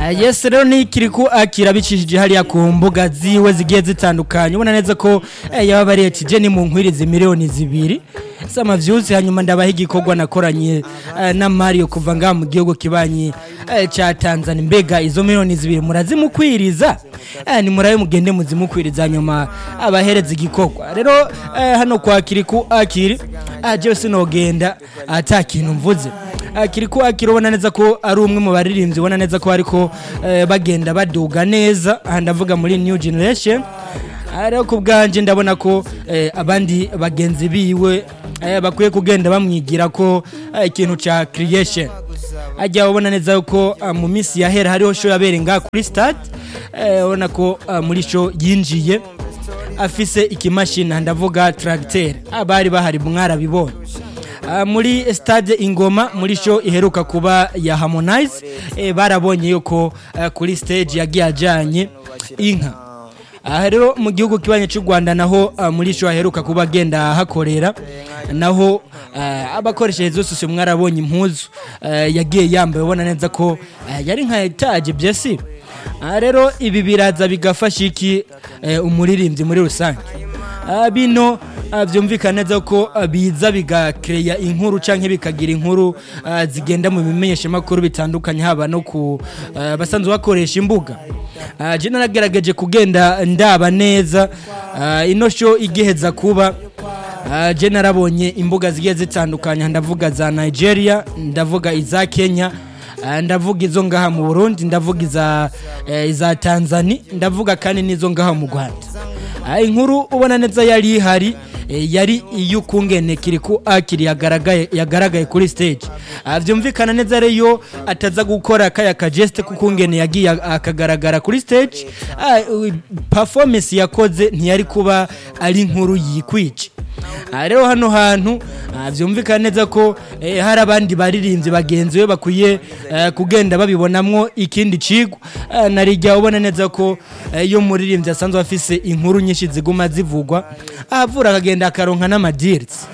yes rero nikiri ko akira bicishije hariya ku mbuga ziwe zigiye zitandukanye ubona neza ko eh, yaba bariye kijeni mu nkwirizi miliyoni zibiri sama vyuzi hanyuma ndabaha igikorwa nakoranye eh, na Mario kuva ngaha mu gihugu kibanyi eh, ca Tanzania mbega izo miliyoni zibiri murazimukwiriza eh, ni murabe mugende muzimukwiriza hanyuma abahereza igikorwa rero eh, hano kwa kiriku akiri ah, jewe sinogenda ata kintu mvuze akiri ko akiri ubona neza ko ari umwe mu baririmbyi ubona neza ko ariko eh, bagenda baduga neza aha ndavuga muri new generation Ah, rero ku bwanjye ndabona ko eh, abandi bagenzi biwe eh, bakwiye kugenda bamwigira ko eh, ikintu ca creation ajya ubona neza ko ah, mu minsi yahera hariho show yabereye ngaha kuri stade eh, ubona ko ah, muri show yinjiye afise ikimashini ndavuga tracteur abari bahari mwarabibonye Ah, muri stade ingoma muri show iheruka kuba ya harmonize eh, barabonye yuko ah, kuri stage yagiye ajanye inka aha rero mu gihugu kibanye cy'u rwanda naho ah, muri show aheruka kuba agenda hakorera naho ah, abakoresheje zose mwarabonye impuzu ah, yagiye yambaye ubona neza ko ah, yari nka etaje byesi aha rero ibi biraza bigafasha iki eh, umuririmbyi muri rusange Ah, bino ah, byumvikana neza ko ah, biza bigakeya inkuru canke bikagira inkuru ah, zigenda mu bimenyeshamakuru bitandukanye haba no ku ah, basanzwe bakoresha imbuga Ah, je naragerageje kugenda ndaba neza ah, ino show igiheza kuba Ah, je narabonye imbuga zigiye zitandukanye ndavuga za Nigeria ndavuga iza Kenya Ah, ndavuga izo ngaha mu Burundi ndavuga iza eh, iza Tanzania ndavuga kandi n'izo ngaha mu Rwanda Ah, inkuru ubona neza yari ihari eh, yari iy'ukungene kiriku akiri yagaragaye yagaragaye kuri stage Ah, vyumvikana neza rero ataza gukora kaya kageste kukungene yagiye akagaragara kuri stage Ah, u- performance yakoze ntiyari kuba ari inkuru yikwice Ah, rero hano hantu ah, vyumvikana neza ko eh, hari abandi baririmbyi bagenzi be bakwiye eh, kugenda babibonamwo ikindi cigwa Ah, narijya ubona neza ko eh, iyo muririmbyi asanzwe afise inkuru nyinshi ziguma zivugwa ahavura akagenda akaronka n'amadiritsi